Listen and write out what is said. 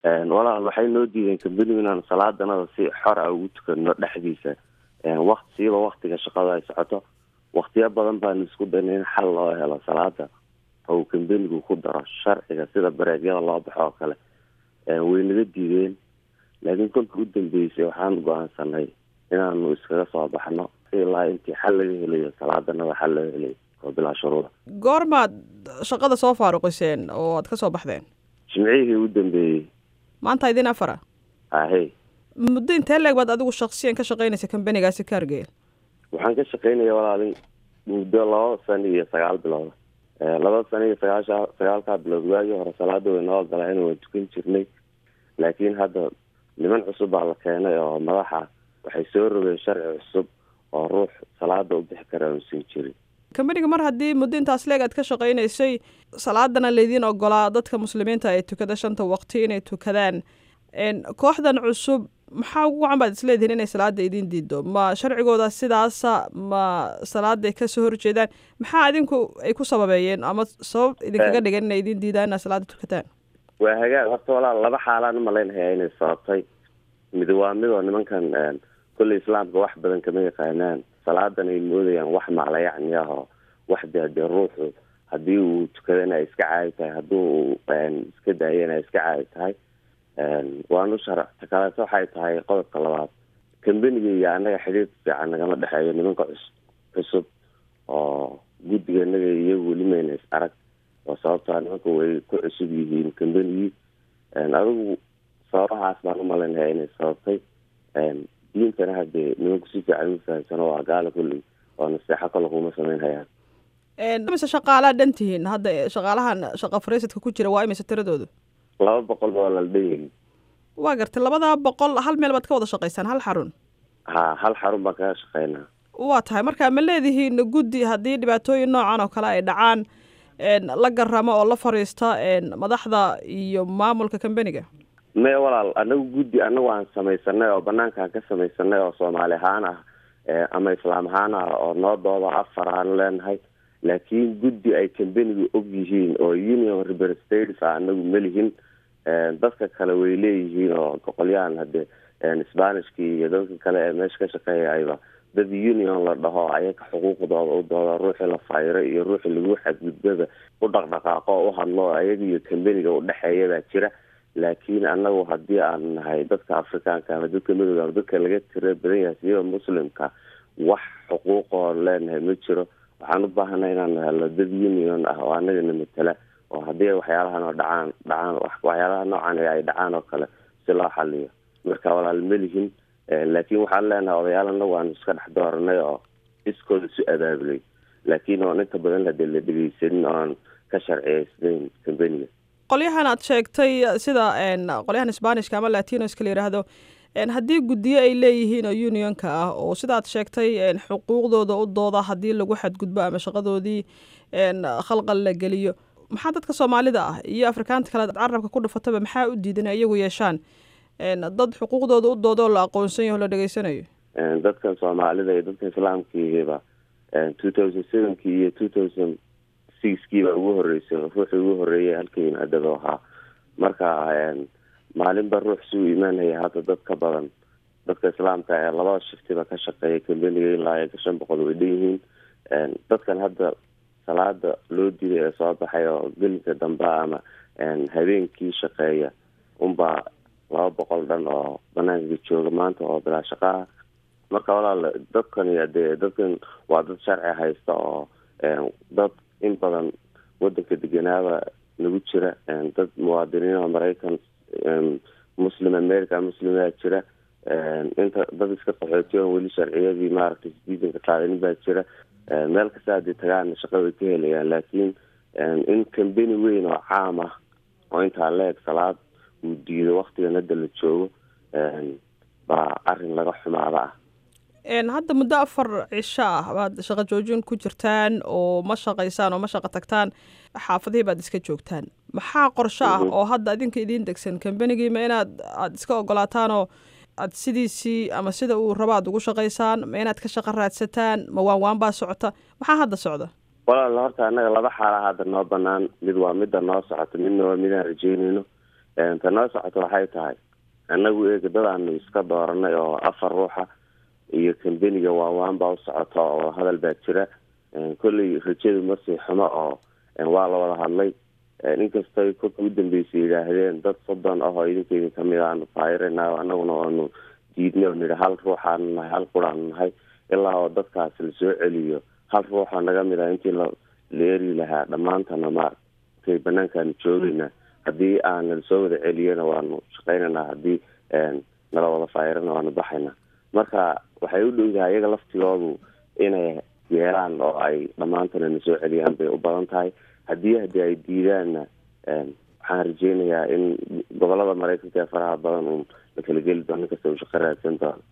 walaal waxay noo diideen kambanigu inaan salaadanada si xor a ugu tukano dhexdiisa wakt siiba waktiga shaqada ay socoto waktiyo badan baanu isku dayna in xal loo helo salaada oo kambanigu ku daro sharciga sida bareegyada loo baxo oo kale way naga diideen laakiin kolka u dambeysay waxaan go-aansanay inaanu iskaga soo baxno ilaa intii xal laga helayo salaadanada xal laga helayo oo bilaa shuruuda goormaad shaqada soo faaruqiseen oo aad ka soo baxdeen jimcihii u dambeeyey maanta idin afara ahey muddo intee leeg baad adigu shaksiyan ka shaqaynaysa kambanigaasi kaargeel waxaan ka shaqaynaya walaalin muddo laba sano iyo sagaal bilood laba sano iyo sagaasha sagaalkaa bilood waagii hore salaada way noo ogolaan waan tukan jirnay laakiin hadda niman cusub baa la keenay oo madaxa waxay soo rogeen sharci cusub oo ruux salaada u bixi kara uusan jirin kambaniga mar haddii muddo intaas leeg aad ka shaqaynaysay salaadana laydiin ogolaa dadka muslimiinta ay tukada shanta waqti inay tukadaan kooxdan cusub maxaa ugu wacan baad isleedihiin inay salaada idiin diido ma sharcigooda sidaasa ma salaaday kasoo horjeedaan maxaa idinku ay ku sababeeyeen ama sabab idinkaga dhigan inay idiin diidaan inaad salaada tukataan waa hagaag horta walaal laba xaalaan umalaynhayaa inay sababtay mid waa midoo nimankan kolley islaamka wax badan kama yaqaanaan salaadan ay moodayaan wax maclayacni ah oo wax de hadee ruuxu haddii uu tukadana ay iska caadi tahay haddii uu iska daayana ay iska caadi tahay waanu sharcta kaleeto waxay tahay qodobka labaad kambaniga iyo annaga xidhiir fiican nagama dhexeeyo nimanka cus cusub oo guddiga naga iyagu weli mayna is arag oo sababtaa nimanka way ku cusub yihiin kambanigii adigu sababahaas baan umalaynaya inay sababtay diintana hadee nimanku si fiican u fahamsano waa gaala kulley oo naseexo kale kuma samaynhayaan mise shaqaalaa dhan tihiin hadda shaqaalahan shaqa fariisadka ku jira waa imise tiradoodu laba boqol baa la dhan waa gartay labadaa boqol hal meel baad ka wada shaqaysaan hal xarun ha hal xarun baan kaga shaqeynaa waa tahay marka ma leedihiin guddi haddii dhibaatooyin noocan oo kale ay dhacaan la garamo oo la fariista madaxda iyo maamulka kambaniga maya walaal anagu guddi anagu aan samaysanay oo banaankaan ka samaysanay oo soomaali ahaan ah ama islaam ahaan ah oo noo dooda afar aan leenahay laakiin guddi ay kambaniga og yihiin oo union representatives ah anagu malihin dadka kale way leeyihiin oo boqolyahan hadee spanishkii iyo dadka kale ee meesha ka shaqeeyayba dad union la dhaho ayaga xuquuqdooda u dooda ruuxii la fayro iyo ruuxii lagu xadgudbada u dhaqdhaqaaqo o u hadlo ayaga iyo kambaniga udhexeeya baa jira laakiin anagu haddii aan nahay dadka afrikaanka ama dadka madooda ama dadka laga tira badan yahay siyaba muslimka wax xuquuqoo leenahay ma jiro waxaan u baahanay inaan helno dad union ah oo anagana matala oo haddii waxyaalahan oo dhacaan dhacaan waxyaalaha noocan ay dhacaan oo kale si loo xaliyo marka walaal malihin laakiin waxaan leenahay odayaal anagu aan iska dhex dooranay oo iskooda isu abaabulay laakiin oon inta badan hadee la dhegeysanin oon ka sharciyeysnayn kambaniga qolyahan aad sheegtay sida qolyahan sbanishka ama latinoska la yidhaahdo haddii guddiyo ay leeyihiin oo unionka ah oo sidaad sheegtay xuquuqdooda u dooda haddii lagu xadgudbo ama shaqadoodii khalqal la geliyo maxaa dadka soomaalida ah iyo afrikaanta kale carabka ku dhufataba maxaa u diidan iyagu yeeshaan dad xuquuqdooda u dooda oo la aqoonsan yaho la dhegeysanayo dadkan soomaalida iyo dadka islaamkiiba two thousand sevenkii iyo two thousand sixkii baa ugu horeysay ruuxii ugu horeeyay halka yimaadaba ahaa marka maalinba ruux suu imaanaya hadda dad ka badan dadka islaamka ee labada shiftiba ka shaqeeya kambaniga ilaa iyo shan boqol way dhan yihiin dadkan hadda salaada loo diiday ee soo baxay oo gelinka dambe ama habeenkii shaqeeya unbaa laba boqol dhan oo banaanka jooga maanta oo bilaa shaqaha marka walaal dadkan dee dadkan waa dad sharci haysta oo dad in badan wadanka deganaaba nagu jira dad muwaadiniin oo maraykan muslim america muslimaa jira inta dad iska qaxootiyo weli sharciyadii maaragtay citizenka qaadanin baa jira meel kasta hadii tagaana shaqa way ka helayaan laakiin in kambani weyn oo caam ah oo intaa leeg salaad uu diido waktigan hadda la joogo baa arin laga xumaada ah hadda muddo afar cisho ah baad shaqo joojin ku jirtaan oo ma shaqaysaan oo ma shaqo tagtaan xaafadihii baad iska joogtaan maxaa qorsho ah oo hadda adinka idiin degsan kambanigiima inaad aada iska ogolaataan oo aad sidiisii ama sida uu rabo aad ugu shaqaysaan ma inaad ka shaqo raadsataan ma waan waan baa socota maxaa hadda socda walaal horta annaga laba xaala hadda noo banaan mid waa midda noo socota midna waa midaan rajeynayno ta noo socoto waxay tahay annagu eega dadaanu iska dooranay oo afar ruuxa iyo kambeniga waawaan baa u socota oo hadal baa jira kolley rajadu masii xumo oo waa la wada hadlay inkastay kolka u dambeysay yidhaahdeen dad soddon ah oo idinka idin kamid aanu faayirana anaguna aanu diidnay oo nidhi hal ruuxaanu nahay hal quraanu nahay ilaa oo dadkaas lasoo celiyo hal ruuxa naga mid ah intii la la eri lahaa dhammaantana maaragtay banaankaanu joogayna haddii aana lasoo wada celiyana waanu shaqaynaynaa haddii nala wada faayirana waanu baxaynaa marka waxay u dhowdahay iyaga laftigoodu inay yeelaan oo ay dhammaantana na soo celiyaan bay u badan tahay haddii haddii ay diidaanna waxaan rajeynayaa in gobolada maraykanka ee faraha badan uun la kala geli doono inkasta uu shaqo raadsan doono